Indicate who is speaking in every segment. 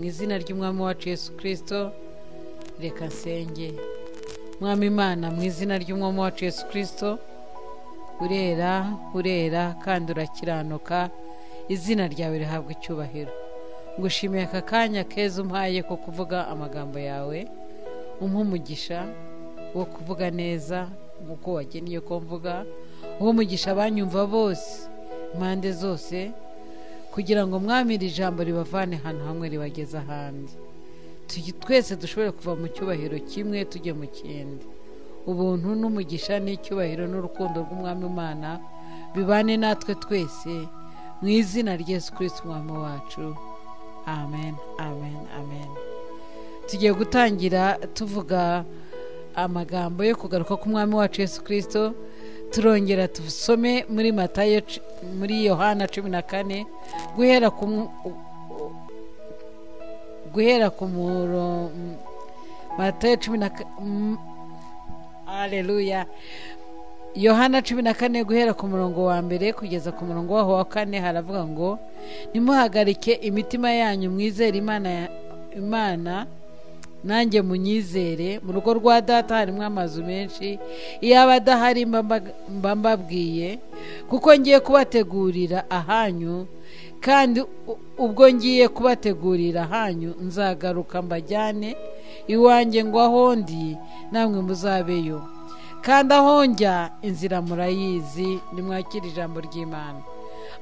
Speaker 1: izina ry'umwami wacu Yesu kirisito reka nsenge mwami imana mu izina ry'umwami wacu Yesu kirisito urera urera kandi urakiranuka izina ryawe rihabwa icyubahiro ngushimiye aka kanya keza umpaye ko kuvuga amagambo yawe umpa umugisha wo kuvuga neza nk'uko wagennye ko mvuga uwo mugisha abanyumva bose impande zose kugira ngo mwamire ijambo ribavane ahantu hamwe ribageze ahandi twese dushobora kuva mu cyubahiro kimwe tujya mu kindi ubuntu n'umugisha n'icyubahiro n'urukundo rw'umwami umwana bibane natwe twese mu izina ry'esu kirisiti umwami wacu amen amen amen tugiye gutangira tuvuga amagambo yo kugaruka k'umwami wacu Yesu kirisito turongera dusome muri matayo muri yohana cumi na kane guhera ku guhera ku matayo cumi na kane Haleluya. Yohana cumi na kane guhera ku murongo wa mbere kugeza ku murongo waho wa kane haravuga ngo nimuhagarike imitima yanyu mwizere imana imana nanjye munyizere mu rugo rwa data harimo amazu menshi iyaba adahari mba mbabwiye kuko ngiye kubategurira ahanyu kandi ubwo ngiye kubategurira ahanyu nzagaruka mbajyane iwanjye ngo aho ndi namwe muzabeyo kandi aho njya inzira murayizi nimwakire ijambo ry'imana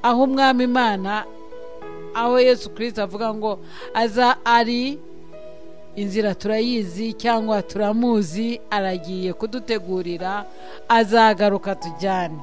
Speaker 1: aho umwami imana aho yesu kirisita avuga ngo aza ari inzira turayizi cyangwa turamuzi aragiye kudutegurira azagaruka tujyane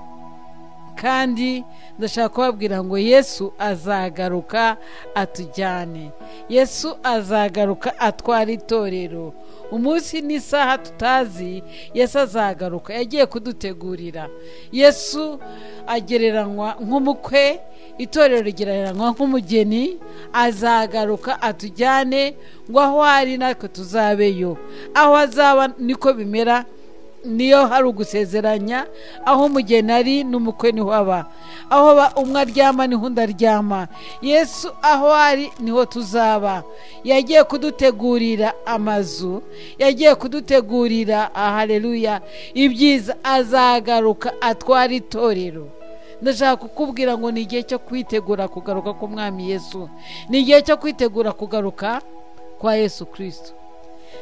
Speaker 1: kandi ndashaka kubabwira ngo yesu azagaruka atujyane yesu azagaruka atwara itorero umunsi n'isaha tutazi yesu azagaruka yagiye kudutegurira yesu agereranywa nk'umukwe itorero rigereranywa nk'umugeni azagaruka atujyane ngo aho ari natwe tuzabeyo aho azaba niko bimera niyo hari ugusezeranya aho umugeni ari n'umukwe niho aba aho umwe aryama niho undi aryama yesu aho ari niho tuzaba yagiye kudutegurira amazu yagiye kudutegurira ahareruya ibyiza azagaruka atwara itorero ndashaka kukubwira ngo ni igihe cyo kwitegura kugaruka k'umwami yesu ni igihe cyo kwitegura kugaruka kwa yesu kirisito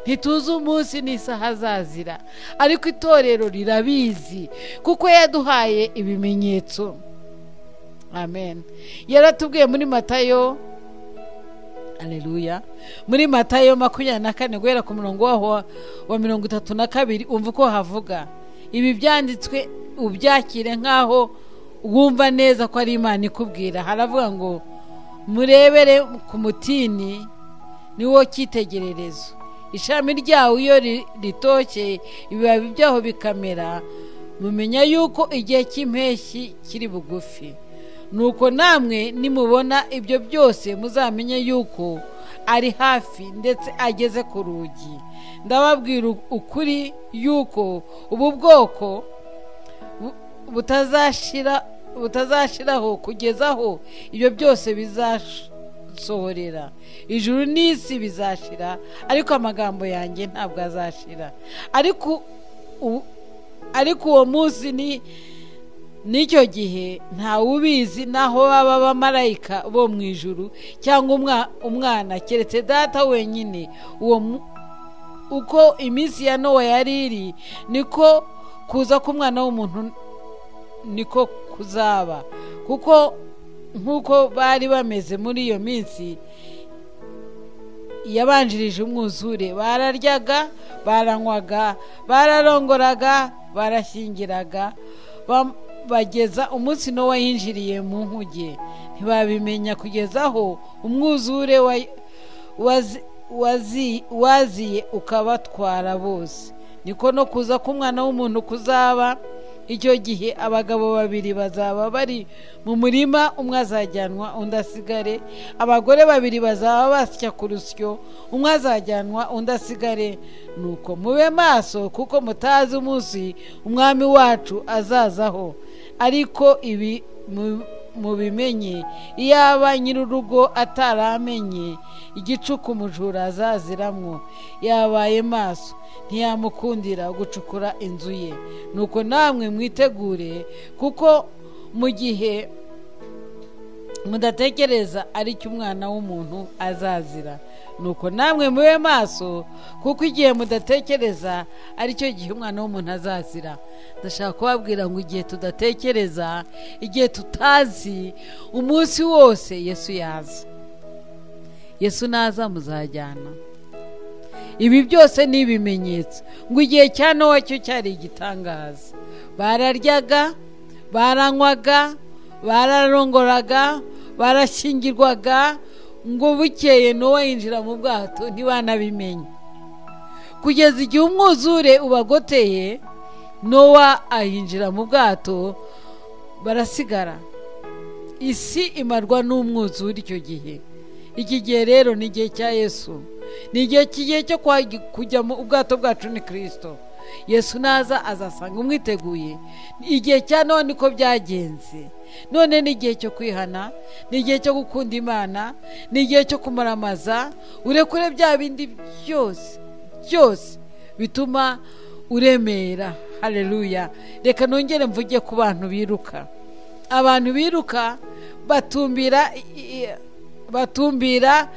Speaker 1: ntituzi umunsi n'isaha azazira ariko itorero rirabizi kuko yaduhaye ibimenyetso amen yaratubwiye muri matayo areruya muri matayo makumyabiri na kane guhera ku murongo waho wa mirongo itatu na kabiri umva uko havuga ibi byanditswe ubyakire nk'aho wumva neza ko ari imana ikubwira haravuga ngo murebere ku mutini niwo cyitegererezo ishami ryawo iyo ritoshye ibibabi byaho bikamera mumenya yuko igihe cy'impeshyi kiri bugufi nuko namwe nimubona ibyo byose muzamenye yuko ari hafi ndetse ageze ku rugi ndababwira ukuri yuko ubu bwoko butazashiraho kugezaho ibyo byose bizasha sohorera ijuru n'isi bizashira ariko amagambo yanjye ntabwo azashira ariko ariko uwo munsi ni n'icyo gihe ntawe ubizi n'aho baba abamarayika bo mu ijuru cyangwa umwana keretse data wenyine uwo uko iminsi ya nowa yari iri niko kuza k'umwana w'umuntu niko kuzaba kuko nk'uko bari bameze muri iyo minsi yabanjirije umwuzure bararyaga baranywaga bararongoraga barashyingiraga bageza umunsi n'uwo yinjiriye mu nkuge ntibabimenya kugeza aho umwuzure waziye ukabatwara bose niko no kuza k'umwana w'umuntu kuzaba icyo gihe abagabo babiri bazaba bari mu murima umwe azajyanwa undi asigare abagore babiri bazaba basya ku rusyo umwe azajyanwa undi asigare nuko mube maso kuko mutazi umunsi umwami wacu azazaho ariko ibi mubimenye iyaba nyir'urugo ataramenye igicuku umujura azaziramwo yabaye maso ntiyamukundira gucukura inzu ye nuko namwe mwitegure kuko mu gihe mudatekereza ari cyo umwana w'umuntu azazira nuko namwe mube maso kuko igihe mudatekereza ari cyo gihe umwana w'umuntu azazira ndashaka kubabwira ngo igihe tudatekereza igihe tutazi umunsi wose yesu yaza yesu naza muzajyana ibi byose ni ibimenyetso ngo igihe cya nowa cyo cyari igitangaza bararyaga baranywaga bararongoraga barashyingirwaga ngo bukeye nowa yinjira mu bwato ntibanabimenye kugeza igihe umwuzure ubagoteye nowa ahinjira mu bwato barasigara isi imarwa n'umwuzure icyo gihe iki gihe rero ni igihe cya yesu ni igihe kigiye cyo kujya mu ubwato bwacu ni kirisito yesu naza azasanga umwiteguye igihe cya none uko byagenze none ni igihe cyo kwihana ni igihe cyo gukunda imana ni igihe cyo kumaramaza urekure bya bindi byose byose bituma uremera hareruya reka nongere mvuge ku bantu biruka abantu biruka batumbira batumbira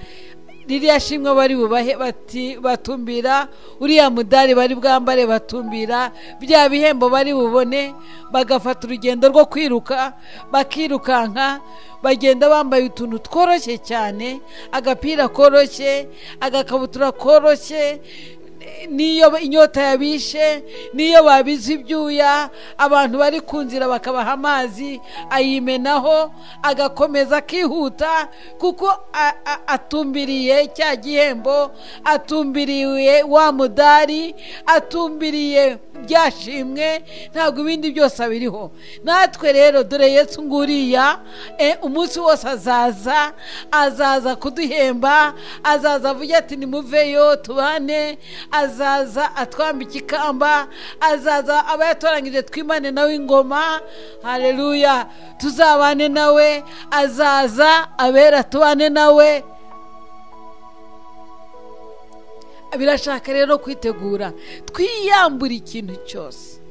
Speaker 1: ririya shimwe bari bubahe bati batumbira uriya mudari bari bwambare batumbira bya bihembo bari bubone bagafata urugendo rwo kwiruka bakirukanka bagenda bambaye utuntu tworoshye cyane agapira koroshye agakabutura koroshye n'iyo inyota yabishe n'iyo babize ibyuya abantu bari ku nzira bakabaha amazi ayimenaho agakomeza akihuta kuko atumbiriye cya gihembo atumbiriye wa mudari atumbiriye byashimwe ntabwo ibindi byose abiriho natwe rero dore yesu nguriya umunsi wose azaza azaza kuduhemba azaza avuga ati nimuveyo tubane azaza atwambika ikamba azaza aba yatoranyije twimane nawe ingoma hareruya tuzabane nawe azaza abera tubane nawe birashaka rero kwitegura twiyambura ikintu cyose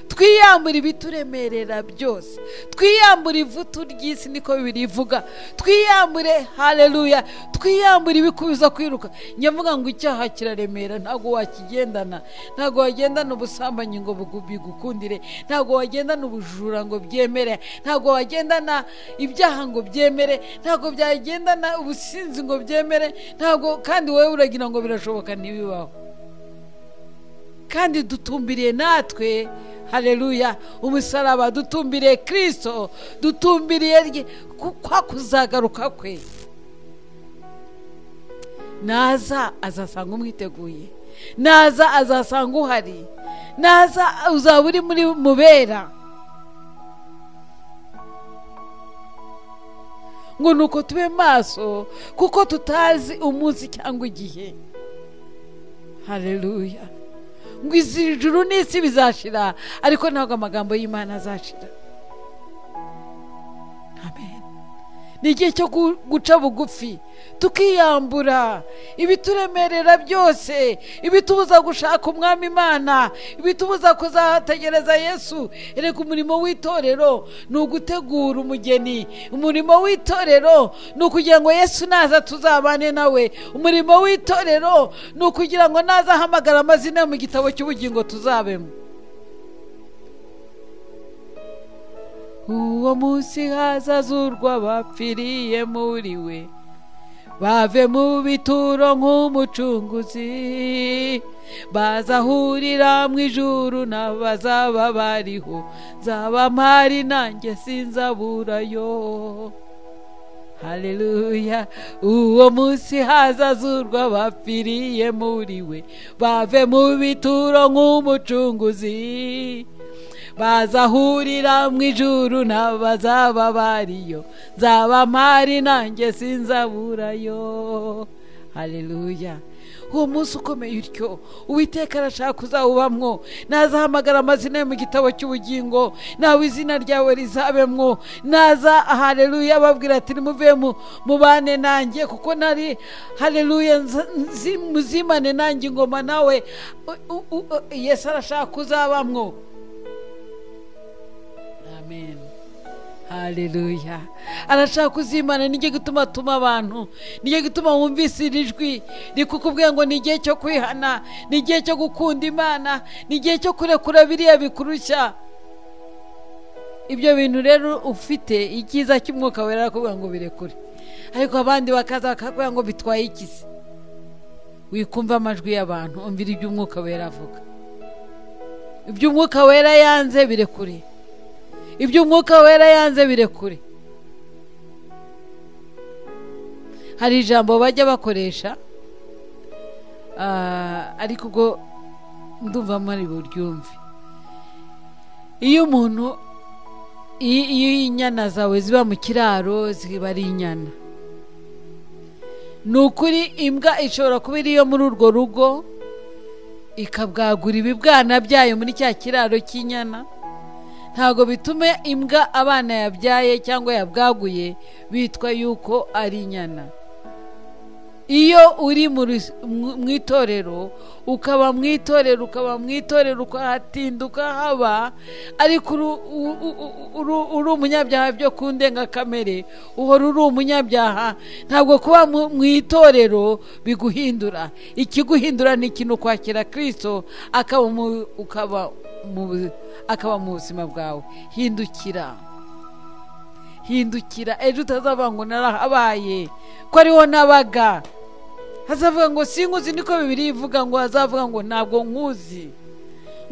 Speaker 1: twiyambura ibituremerera byose twiyambura ivutu ry'isi niko bibiri ivuga twiyambure hareruya twiyambure ibikubiza kwiruka nyavuga ngo icyaha kiraremera ntabwo wakigendana ntabwo wagendana ubusambanyi ngo bigukundire ntabwo wagendana ubujura ngo byemere ntabwo wagendana ibyaha ngo byemere ntabwo byagendana ubusinzi ngo byemere ntabwo kandi wowe uragira ngo birashoboka ntibibaho kandi dutumbiriye natwe hareruya umusaraba dutumbiriye kirisito dutumbiriye kwa kuzagaruka kwe naza azasanga umwiteguye naza azasanga uhari naza uzaba uri muri mubera ngo ni uko tube maso kuko tutazi umunsi cyangwa igihe hareruya ngo izi juru n'isi bizashira ariko ntabwo amagambo y'imana azashira ni igihe cyo guca bugufi tukiyambura ibituremerera byose ibitubuza gushaka umwami imana ibitubuza kuzategereza yesu reka umurimo w'itorero ni ugutegura umugeni umurimo w'itorero ni ukugira ngo yesu naza tuzabane nawe umurimo w'itorero ni ukugira ngo naza ahamagara amazina mu gitabo cy'ubugingo tuzabemo uwo munsi hazazurwa bapfiriye muri we bave mu bituro nk'umucunguzi bazahurira mu ijuru n'abazaba bariho nzaba mpari nanjye sinzaburayo hareruya uwo munsi hazazurwa bapfiriye muri we bave mu bituro nk'umucunguzi bazahurira mu ijuru n'abazaba bariyo nzaba mpari nanjye sinzaburayo hareruya uwo munsi ukomeye utyo uwiteka arashaka kuzawubamwo nazahamagara amazina ye mu gitabo cy'ubugingo nawe izina ryawe rizabemwo naza hareruya ababwira ati nimuve mu bane nanjye kuko nari hareruya muzimane nanjye ingoma nawe yesu arashaka kuzabamwo amen hareruya arashaka kuzimana nijye gutuma atuma abantu nijye gutuma wumvise iri jwi rikukubwira ngo ni igihe cyo kwihana ni igihe cyo gukunda imana ni igihe cyo kurekura biriya bikurushya ibyo bintu rero ufite icyiza cy'umwuka wera arakubwira ngo birekure ariko abandi bakaza bakakubwira ngo bitwaye ikizi wikumva amajwi y'abantu umvira ibyo umwuka wera avuga ibyo umwuka wera yanze birekure ibyo umwuka wera yanze birekure hari ijambo bajya bakoresha ariko ubwo ndumva muri buryumve iyo umuntu iyo inyana zawe ziba mu kiraro ziba ari inyana ni ukuri imbwa ishobora kuba iri yo muri urwo rugo ikabwagura ibibwana byayo muri cya kiraro cy'inyana ntabwo bitume imbwa abana yabyaye cyangwa yabwaguye bitwa yuko ari inyana iyo uri mu itorero ukaba mu itorero ukaba mu itorero ukahatinda ukahaba ariko uri umunyabyaha byo ku ndengakamere uhora uri umunyabyaha ntabwo kuba mu itorero biguhindura ikiguhindura ni ikintu kwakira kirisito ukaba akaba mu buzima bwawe hindukira hindukira ejo utazava ngo narahabaye ko ariho nabaga hazavuga ngo sinkuzi niko bibiri ivuga ngo hazavuga ngo ntabwo nkuzi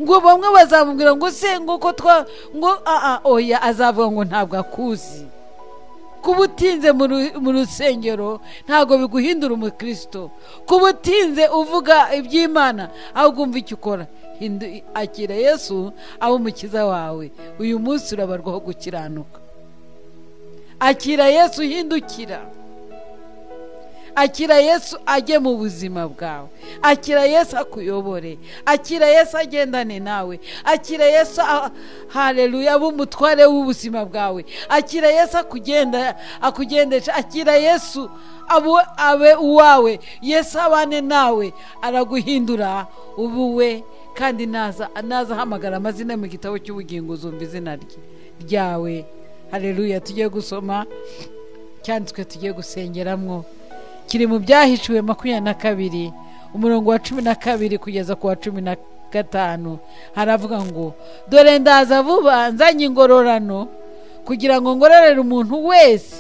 Speaker 1: ngo bamwe bazamubwira ngo se ngo ko twa ngo aa oya azavuga ngo ntabwo akuzi kuba utinze mu rusengero ntabwo biguhindura umukirisito kuba utinze uvuga iby'imana ahubwo umva icyo ukora akira yesu abe umukiza wawe uyu munsi urabarwaho gukiranuka akira yesu uhindukira akira yesu ajye mu buzima bwawe akira yesu akuyobore akira yesu agendane nawe akira yesu hareruya abe umutware w'ubuzima bwawe akira yesu akugendesha akira yesu abe uwawe yesu abane nawe araguhindura ubuwe kandi naza ahamagara amazina mu gitabo cy'ubugingo uzumva izina ryawe hareruya tugiye gusoma cyanditswe tugiye gusengeramo kiri mu byahishuwe makumyabiri na kabiri umurongo wa cumi na kabiri kugeza ku wa cumi na gatanu haravuga ngo dore ndaza vuba nzanye ingororano kugira ngo ngororere umuntu wese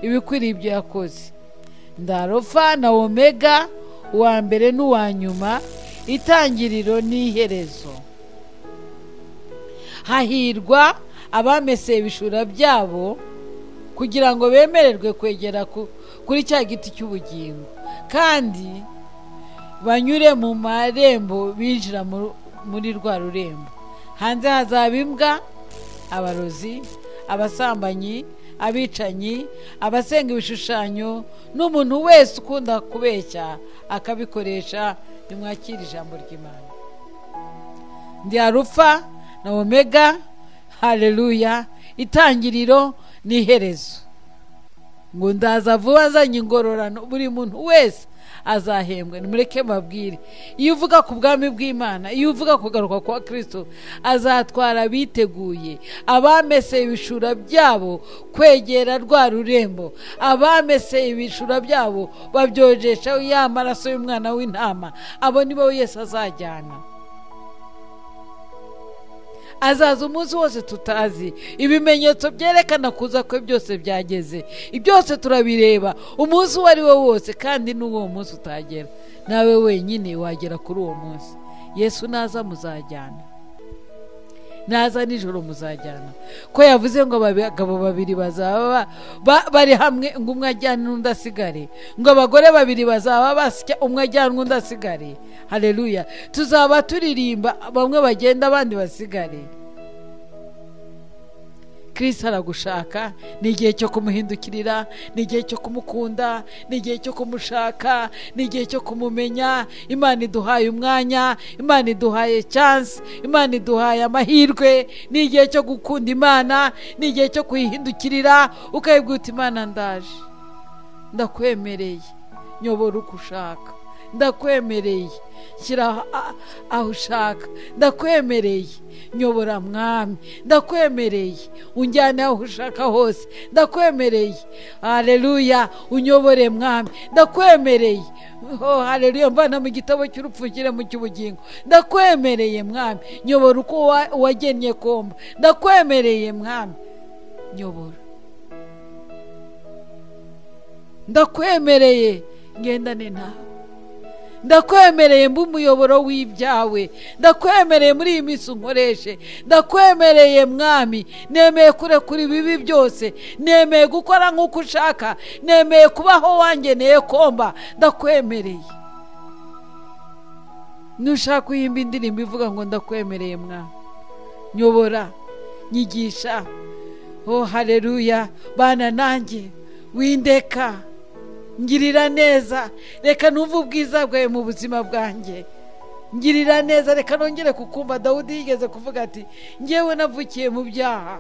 Speaker 1: ibikwiriye ibyo yakoze ndarofa na omega uwa mbere n'uwa nyuma itangiriro n'iherezo hahirwa abameseye ibishura byabo kugira ngo bemererwe kwegera kuri cya giti cy'ubugingo kandi banyure mu marembo binjira muri rwa rurembo hanze hazaba imbwa abarozi abasambanyi abicanyi abasenga ibishushanyo n'umuntu wese ukunda kubeshya akabikoresha nimwakire ijambo ry'imana ndi arufa na omega hareruya itangiriro n'iherezo ngo ndaza vuba nzanye ingororano buri muntu wese azahembwa nimureke mabwire iyo uvuga ku bwami bw'imana iyo uvuga kugaruka kwa kirisito azatwara abiteguye abameseye ibishura byabo kwegera rwa rurembo abameseye ibishura byabo babyojesha ya maraso y'umwana w'intama abo nibo wese azajyana azaza umunsi wose tutazi ibimenyetso byerekana kuza kwe byose byageze byose turabireba umunsi uwo ari wo wose kandi n'uwo munsi utagera nawe wenyine wagera kuri uwo munsi yesu naza muzajyana naza nijoro muzajyana ko yavuze ngo abagabo babiri bazaba bari hamwe ngo umwe ajyane n'undi asigare ngo abagore babiri bazaba basya umwe ajyane n'undi asigare hareruya tuzaba turirimba bamwe bagenda abandi basigare kirisi aragushaka ni igihe cyo kumuhindukirira ni igihe cyo kumukunda ni igihe cyo kumushaka ni igihe cyo kumumenya imana iduhaye umwanya imana iduhaye chansi imana iduhaye amahirwe ni igihe cyo gukunda imana ni igihe cyo kuyihindukirira ukayibwita imana ndaje ndakwemereye nyobora uko ushaka ndakwemereye shyira aho ushaka ndakwemereye nyobora mwami ndakwemereye unjyane aho ushaka hose ndakwemereye hareruya unyobore mwami ndakwemereye ho hareruya mvana mu gitabo cy'urupfu nshyire mu cy'ubugingo ndakwemereye mwami nyobora uko wagennye komba ndakwemereye mwami nyobora ndakwemereye ngendane nawe ndakwemereye mba umuyoboro w'ibyawe ndakwemereye muri iyi minsi unkoreshe ndakwemereye mwami nemeye kurekura ibibi byose nemeye gukora nk'uko ushaka nemeye kubaho wangeneye komba ndakwemereye nushaka uhimba indirimbo ivuga ngo ndakwemereye mwami nyobora nyigisha oh hareruya bana nanjye windeka ngirira neza reka numve ubwiza bwawe mu buzima bwanjye ngirira neza reka nongere kukumva dawudi yigeze kuvuga ati ngewe navukiye mu byaha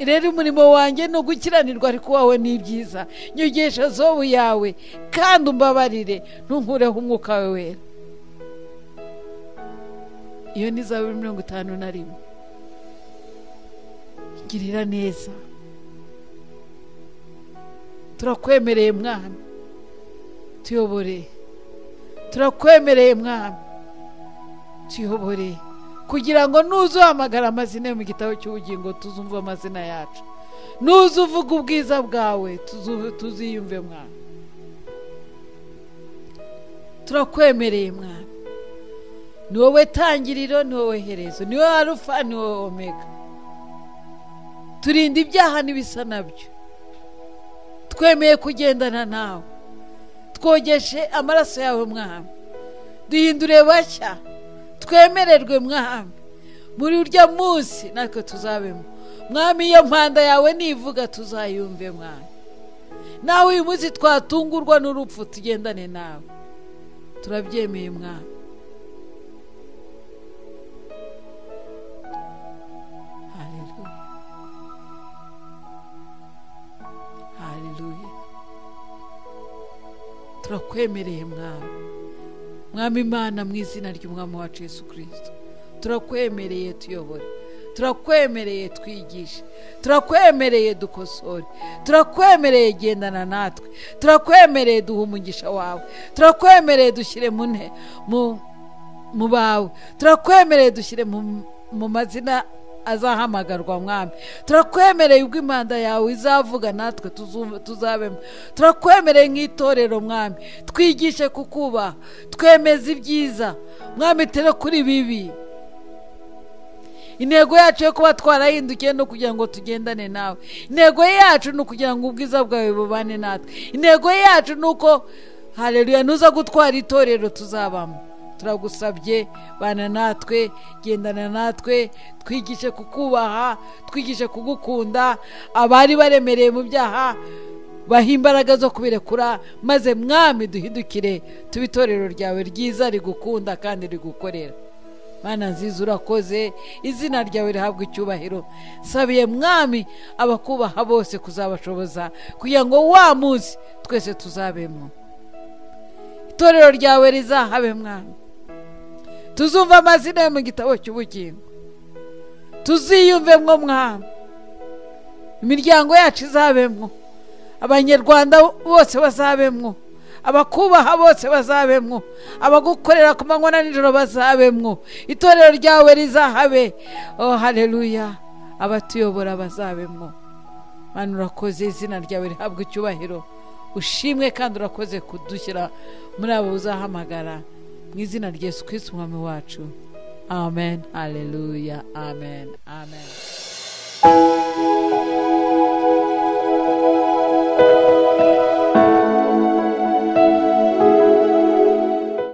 Speaker 1: rero umurimo wanjye ni ugukiranirwa ariko wawe ni byiza nyogesha zobu yawe kandi umbabarire ntunkureho umwuka wawe wera iyo ni za mirongo itanu na rimwe ngirira neza turakwemereye mwami tuyobore turakwemereye mwami tuyobore kugira ngo nuzuhamagara amazina yo mu gitabo cy'ubugingo tuzumve amazina yacu uvuga ubwiza bwawe tuziyumve mwami turakwemereye mwami ni wowe tangiriro ni wowe herezo ni wowe arufa ni wowe omega turinda ibyaha n'ibisa nabyo twemeye kugendana nawe twogeshe amaraso yawe mwami duhindure bashya twemererwe mwami muri urya munsi natwe tuzabemo mwami iyo mpanda yawe nivuga tuzayumve mwami nawe uyu munsi twatungurwa n'urupfu tugendane nawe turabyemeye mwami turakwemereye mwami mwami imana mu izina ry'umwami wacu Yesu kirisito turakwemereye tuyobore turakwemereye twigishe turakwemereye dukosore turakwemereye gendana natwe turakwemereye duha umugisha wawe turakwemereye dushyire mu bawe turakwemereye dushyire mu mazina azahamagarwa mwami turakwemereye ubwo imanda yawe izavuga natwe tuzabemo turakwemereye nk'itorero mwami twigishe kukubaha twemeze ibyiza mwami tere kuri bibi intego yacu yo kuba twarahindukiye no kugira ngo tugendane nawe intego yacu ni ukugira ngo ubwiza bwawe bubane natwe intego yacu ni uko hareruya nuza gutwara itorero tuzabamo turagusabye bana natwe gendana natwe twigishe kukubaha twigishe kugukunda abari baremereye mu byaha baha imbaraga zo kubirekura maze mwami duhindukire tube itorero ryawe ryiza rigukunda kandi rigukorera mana nziza urakoze izina ryawe rihabwa icyubahiro sabiye mwami abakubaha bose kuzabashoboza kugira ngo wa munsi twese tuzabemo itorero ryawe rizahabe mwami tuzumva amazina yo mu gitabo cy'ubugingo tuziyumvemwo mwami imiryango yacu izabemwo abanyarwanda bose bazabemwo abakubaha bose bazabemwo abagukorera ku manywa na nijoro bazabemwo itorero ryawe rizahabe oh hareruya abatuyobora bazabemwo mwana urakoze izina ryawe rihabwa icyubahiro ushimwe kandi urakoze kudushyira muri abo uzahamagara mu izina rya Yesu Kristo umwami wacu amen hareruya amen amen